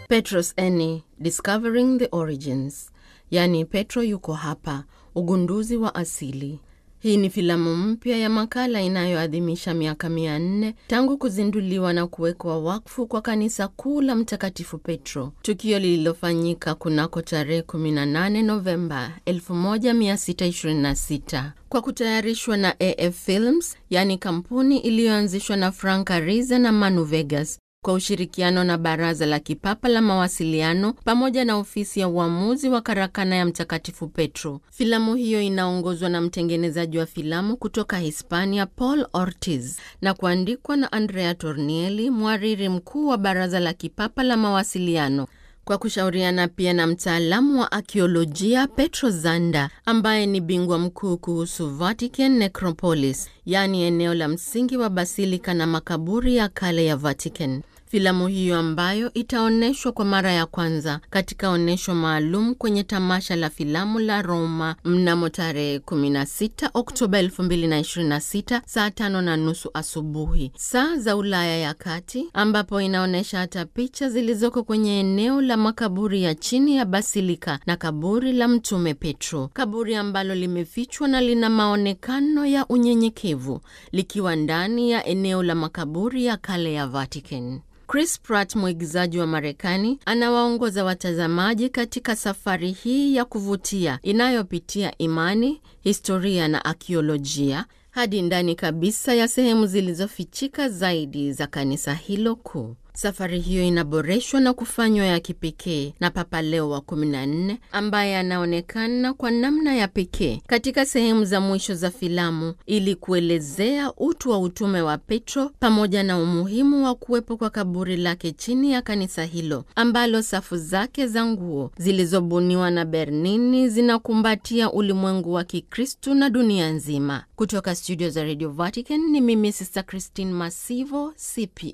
Petros Eni, Discovering the Origins, yaani Petro yuko hapa, ugunduzi wa asili. Hii ni filamu mpya ya makala inayoadhimisha miaka mia nne tangu kuzinduliwa na kuwekwa wakfu kwa kanisa kuu la Mtakatifu Petro, tukio lililofanyika kunako tarehe 18 Novemba 1626 kwa kutayarishwa na AF Films, yaani kampuni iliyoanzishwa na Frank Ariza na Manu Vegas kwa ushirikiano na Baraza la Kipapa la Mawasiliano pamoja na ofisi ya uamuzi wa karakana ya Mtakatifu Petro. Filamu hiyo inaongozwa na mtengenezaji wa filamu kutoka Hispania Paul Ortiz na kuandikwa na Andrea Tornielli, mwariri mkuu wa Baraza la Kipapa la Mawasiliano kwa kushauriana pia na mtaalamu wa akiolojia Petro Zanda ambaye ni bingwa mkuu kuhusu Vatican Necropolis, yaani eneo la msingi wa basilika na makaburi ya kale ya Vatican. Filamu hiyo ambayo itaonyeshwa kwa mara ya kwanza katika onyesho maalum kwenye tamasha la filamu la Roma mnamo tarehe 16 Oktoba 2026 saa tano na nusu asubuhi saa za Ulaya ya Kati, ambapo inaonyesha hata picha zilizoko kwenye eneo la makaburi ya chini ya basilika na kaburi la Mtume Petro, kaburi ambalo limefichwa na lina maonekano ya unyenyekevu likiwa ndani ya eneo la makaburi ya kale ya Vatican. Chris Pratt, mwigizaji wa Marekani, anawaongoza watazamaji katika safari hii ya kuvutia inayopitia imani, historia na akiolojia hadi ndani kabisa ya sehemu zilizofichika zaidi za kanisa hilo kuu. Safari hiyo inaboreshwa na kufanywa ya kipekee na Papa Leo wa 14 ambaye anaonekana kwa namna ya pekee katika sehemu za mwisho za filamu ili kuelezea utu wa utume wa Petro pamoja na umuhimu wa kuwepo kwa kaburi lake chini ya kanisa hilo ambalo safu zake za nguo zilizobuniwa na Bernini zinakumbatia ulimwengu wa Kikristu na dunia nzima. Kutoka studio za Radio Vatican ni mimi Sister Christine Masivo, CPA.